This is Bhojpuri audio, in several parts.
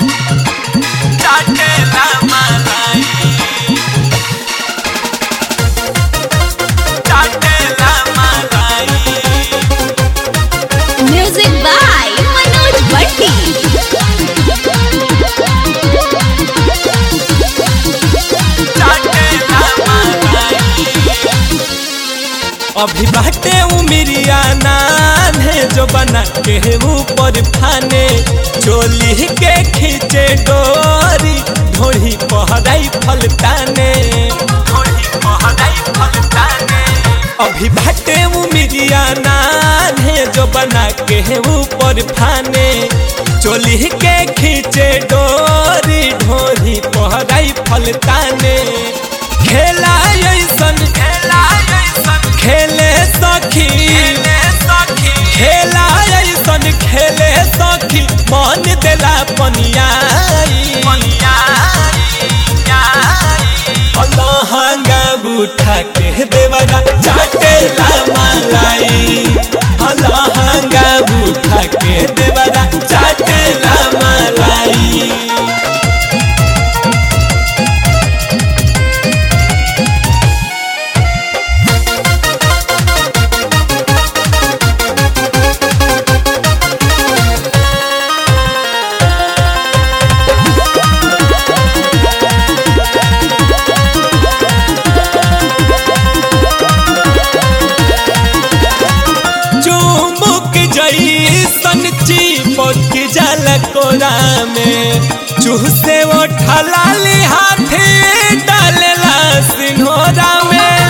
चाटेला मलाई चाटेला मलाई Music by Manoj Bhatti. चाटेला मलाई अभी बाटे उमिरिया नान है जो बना के ऊपर फाने चोली के खींचे डोरी ढोही पहराई फलताने ढोही पहराई फलताने अभी बाटे उमिरिया नान है जो बना के ऊपर फाने चोली के खींचे डोरी ढोही पहराई फलताने खेला ऐसन खेला ऐसन खेले सखी खेला ऐसन खेले सखी मन देला पनियाई लहंगा उठा के देवरा चाटेला मलाई लहंगा उठा के देवरा चाटेला मलाई चुमुक जैसन चिपक जल कोरा में चूसे वो ठलाली हाथे डालेला सिन्होरा में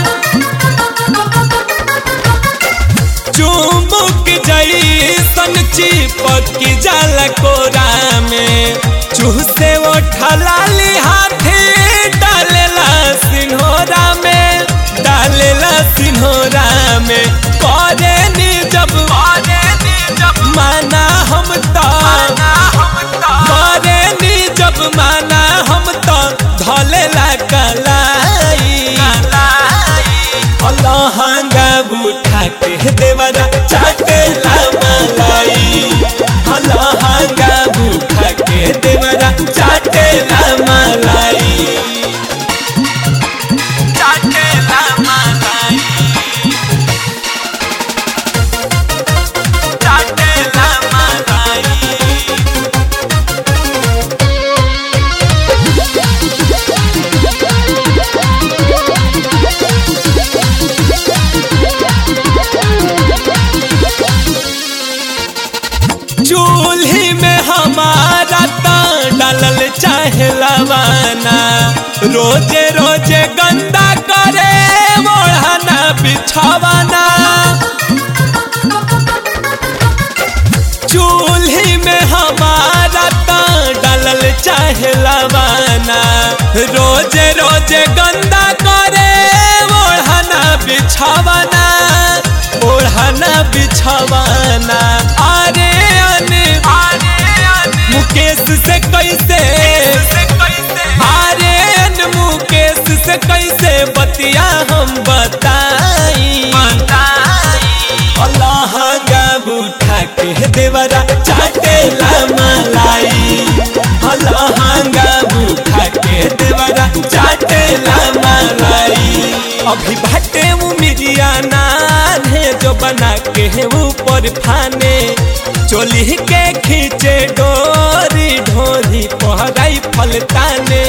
चुमुक जैसन चिपक जल कोरा में चूसे वो ठलाली हाथे डालेला सिन्होरा में डालेला सिन्होरा में करे नी जब माना हम तो करे नी जब माना हम तो धलेला कलाई लहंगा उठा के देवरा चाटेला मलाई लहंगा उठा के देवरा चाटेला मलाई चाटेला मलाई चाटेला मलाई चूल्ही में हमारा तो डालल चाहे लवाना रोजे रोजे गंदा करे मोढ़ाना बिछावाना चूल्ही में हमारा तो डालल चाहे लवाना रोजे रोजे गंदा करे ओढ़ाना बिछावाना ओढ़ाना बिछावाना अरे अने मुकेश से कैसे अरे अन मुकेश से कैसे बतिया हम बताई लहंगा उठा के देवरा चाटेला मलाई लहंगा उठा के देवरा चाटेला मलाई अभी बाटे उमिरिया नान है जो बना के ऊपर फाने चोली के खींचे डोरी ढोरी पहराई फलताने